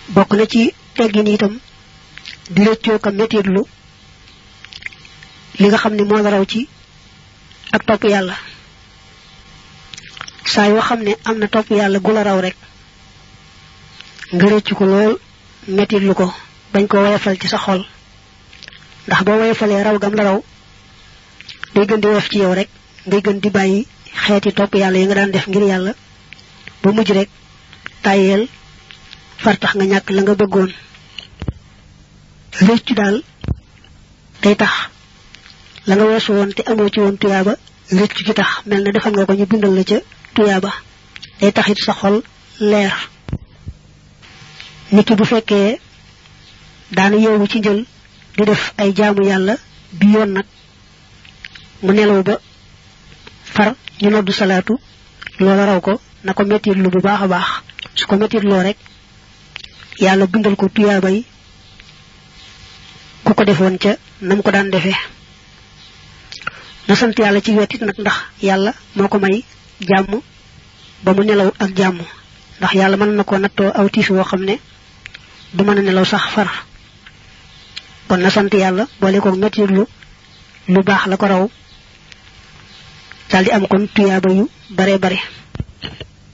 bokk na ci teggin itam di rëccoo ka métitlu li nga xam ne moo la raw ci ak topp yàlla saa yoo xam ne am na topp yàlla gu la raw rek nga rëccu ko lool métitlu ko bañ ko woyofal ci sa xol ndax boo woyofalee raw gam la raw day gën di woyof ci yow rek ngay gën di bàyyi xeeti topp yàlla yi nga daan def ngir yàlla ba mujj rek tàyyeel far tax nga ñàkk la nga bëggoon rëccu daal day tax la nga weesu woon te amoo ci woon tuyaaba rëccu ci tax mel na defal nga ko ñu bindal la ca tuyaaba day tax it sa xol leer nit ki bu fekkee daana yeewu ci njël di def ay jaamu yàlla bi yoon nag mu nelaw ba far ñu noddu salaatu loola raw ko na ko mettit lu bu baax a baax su ko mettit loo rek yàlla bindal ko tuyaaba yi ku ko defoon ca nam ko daan defee na sant yàlla ci wetit nag ndax yàlla moo ko may jàmm ba mu nelaw ak jàmm ndax yàlla mën na ko nattoo aw tiis woo xam ne du mën a nelaw sax far kon na sant yàlla boole ko mettit lu lu baax la ko raw daldi am kon tuyaaba yu bare bare